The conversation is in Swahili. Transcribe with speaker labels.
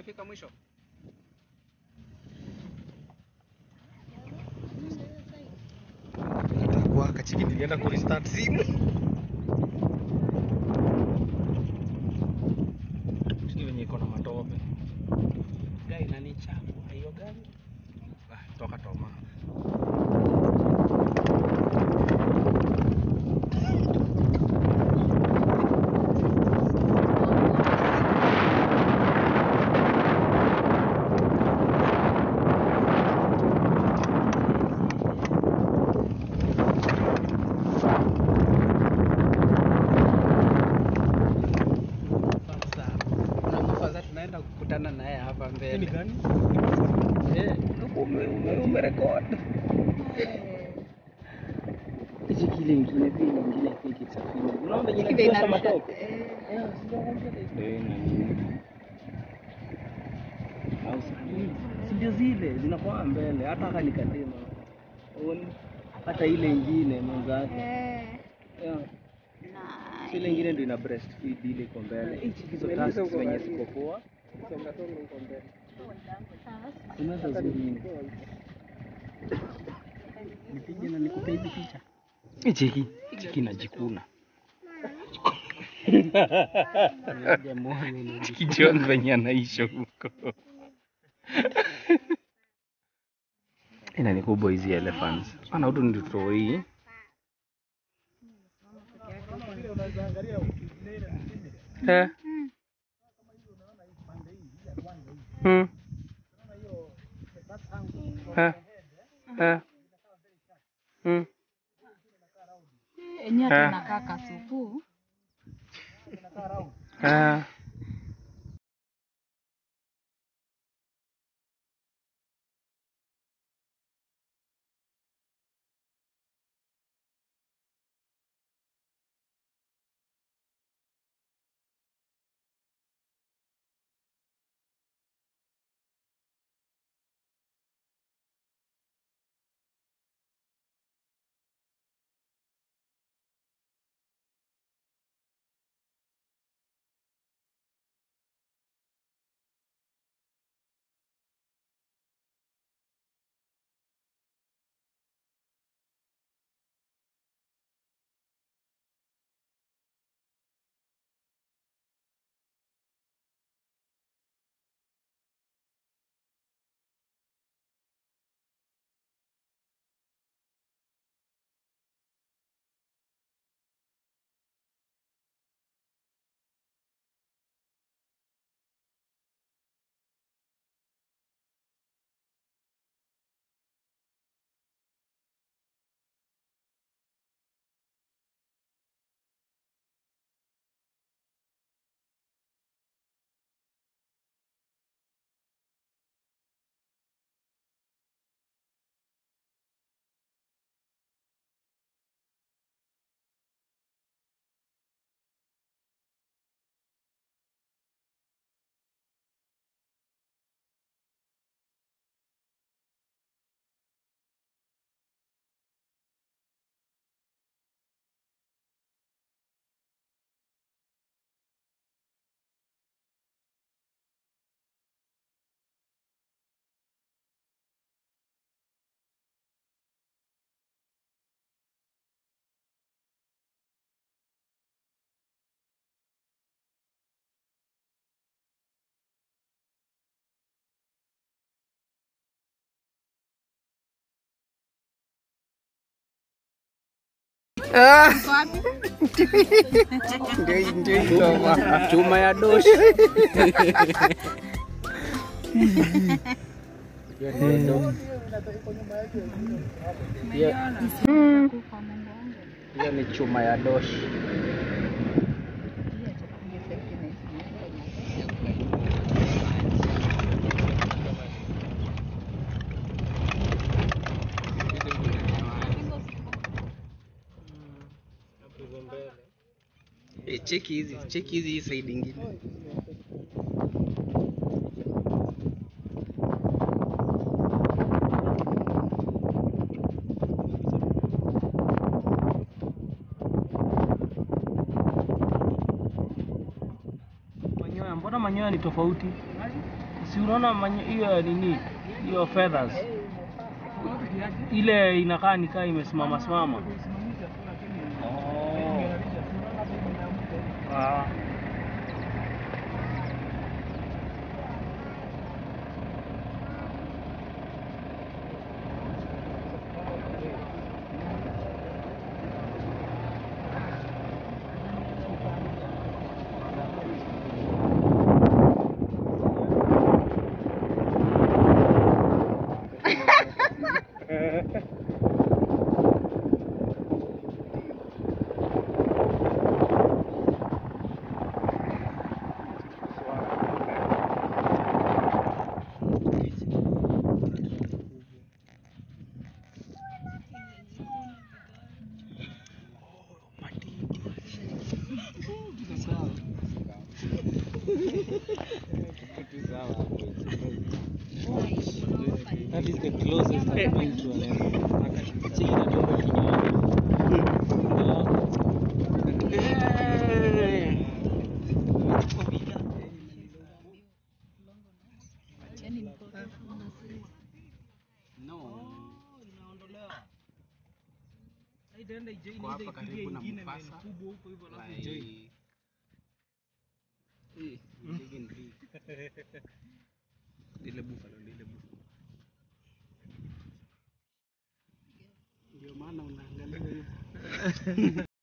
Speaker 1: imefika mwisho. Itakuwa kachiki nilienda ku restart simu. Chiki venye iko na matope. Gari nani chafu, hiyo gari. Ah, toka toma. Sasa unakufa tunaenda kukutana naye hapa mbele.
Speaker 2: gani?
Speaker 1: Eh, ume- ume- umerekod. Hichi kile ingine pia ingine pia kisafiri. Unaona venye
Speaker 3: Ile
Speaker 1: inatoka
Speaker 3: inarusha.
Speaker 1: matope?
Speaker 3: Eh.
Speaker 1: Eh, sijaongea ndio ina nini. Au si- si ndio zile zinakuwa mbele hata haka nikatema. Uone hata ile ingine mwenzake.
Speaker 3: Eh.
Speaker 1: Yeah.
Speaker 3: Nice.
Speaker 1: Ile ingine ndio ina breastfeed ile iko mbele. Hichi hizo tasks zenye ziko poa. Unaweza zingine. Nipige na nikupe hizi picha. Cheki, cheki najikuna. Cheki John venye anaisha huko. Ina ni kubwa hizi elephants. Ana hudu ndio toi. Eh. Hmm. Eh. Eh. Hmm.
Speaker 3: Enyewe
Speaker 1: Eh.
Speaker 3: tunakaa kasupu.
Speaker 1: Eh. Ndio ndio hiyo bwana. Chuma ya doshi. Hiyo ni chuma ya doshi. Eh, cheki hizi, cheki hizi hii side ingine. Manyoya, mbona manyoya ni tofauti? si unaona manye- hiyo nini hiyo feathers ile inakaa nikaa imesimama simama. Oh. Ah.
Speaker 2: That is the closest I've been to an elephant. See, inatoka
Speaker 4: Kwa hapa karibu na Mombasa. Like, eh, big and big. Lile buffalo, lile buffalo. Ndio maana unaangalia hivyo.